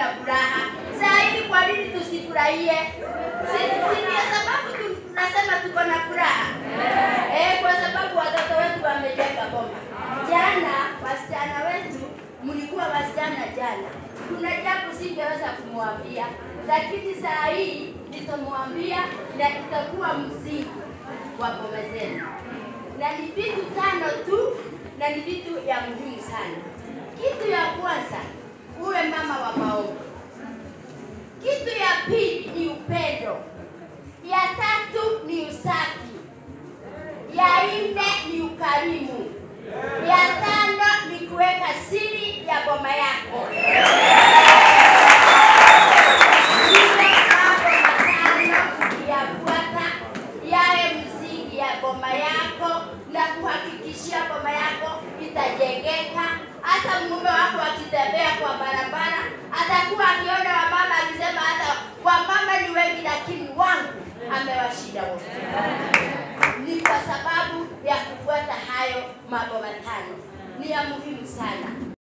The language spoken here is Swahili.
na furaha. Saa hii kwa nini tusifurahie? Si, si ndio sababu tu- tunasema tuko na furaha eh, kwa sababu watoto wetu wamejenga boma. Jana wasichana wetu, mlikuwa wasichana jana, kuna jambo singeweza kumwambia, lakini saa hii nitamwambia na itakuwa msingi wa boma zenu, na ni vitu tano tu, na ni vitu ya muhimu sana. Kitu ya kwanza, uwe mama wa maombi. Kitu ya pili ni upendo. Ya tatu ni usafi. Ya nne ni ukarimu. Ya tano ni kuweka siri ya boma yako. Hiyo mambo matano ukiyafuata yawe msingi ya boma yako na kuhakikishia boma yako itajengeka. Hata mume wako akitembea kwa barabara atakuwa akiona wamama akisema hata wamama ni wengi, lakini wangu amewashinda wote. Ni kwa sababu ya kufuata hayo mambo matano, ni ya muhimu sana.